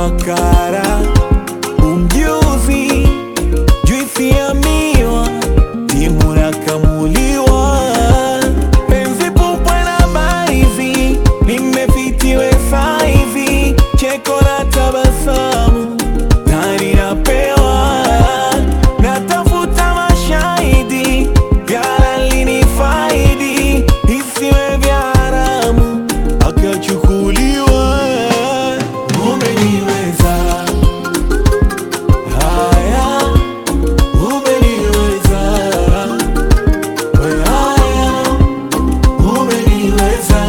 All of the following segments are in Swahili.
makara umjuzi juisi ya miwa timu nakamuliwa penzi pupwe na baizi nimefitiwe saizi cheko na tabasamu nani napewa natafuta mashahidi vyara faidi isiwe vya haramu akachukuliwa umeniweza haya umeniweza haya umeniweza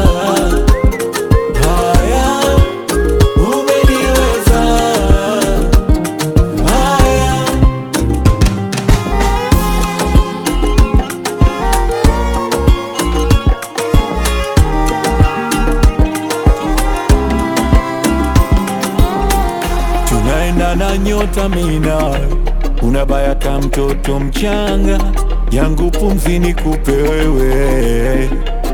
haya umeniweza haya tunaenda na nyota mina unabaya ka mtoto mchanga yangu pumzi ni kupe wewe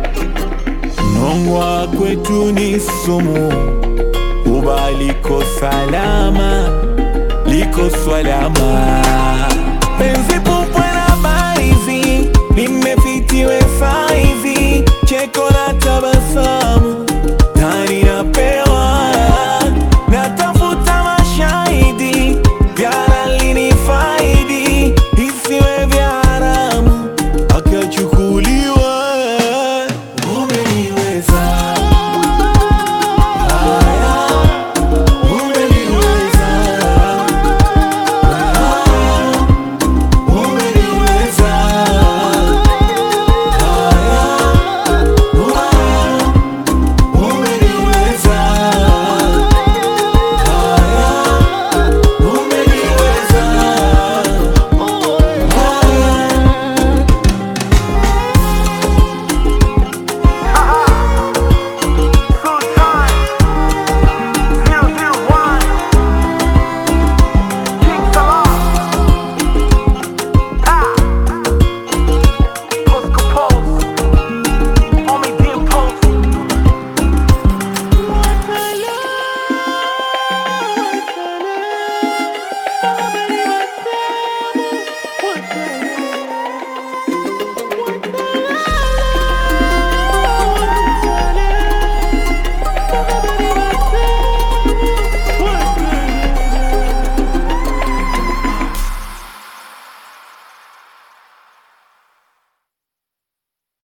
nongwa kwetu ni sumu uba liko salama liko swalama penzi pupwe na baizi nimefitiwe saizi cheko na tabasamu